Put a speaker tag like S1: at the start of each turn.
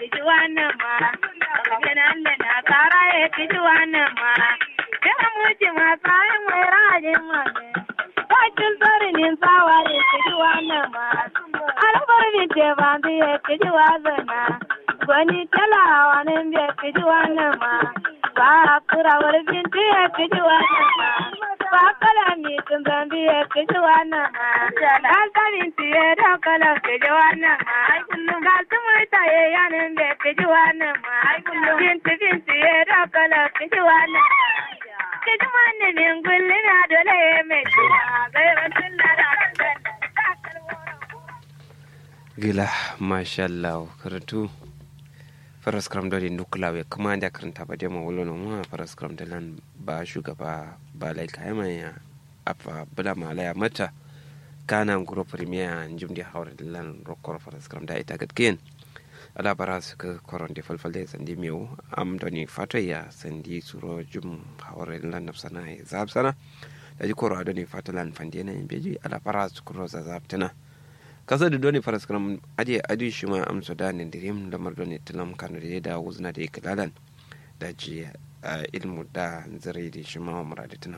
S1: kiji wannan ma ganan da na kara ya kiji wannan ma kira muci ma tsarin mai rajin ma Bakin sarinin tsawa ya kiji wannan ma albar min ce ba ya kiji wazana gwani talawa nan bai kiji wannan ma ba kura wurin ya kiji wannan ma ba kala mi tun zambi ya kiji wannan ma kalkalin tiye da kala kiji wannan ma kaltu murta ya yanin bai kiji wannan ma binti binti ya da kala kiji wannan kiji wannan min gulli na dole ya mai kila gairan tun da da
S2: gila mashallah karatu faras kram dole nukula we kuma da karanta ba demo wolo no ma faras kram da lan ba shugaba ba lai kayama ya afa bula malaya mata kana nguro premier njum di hawre lan rokor faras kram da ita gatken ala bara su ka koron de falfalde sandi mewu am doni fato ya sandi suro jum hawre lan nafsana ya zab sana da ji koro adoni fato lan fande na beji ala bara su kuro za zab tana kasa da doni faras kram ade adi shi ma am so danin dirim lamar doni tilam kanu da da wuzna da ikalalan da ji ilmu da zare da shi ma muradatina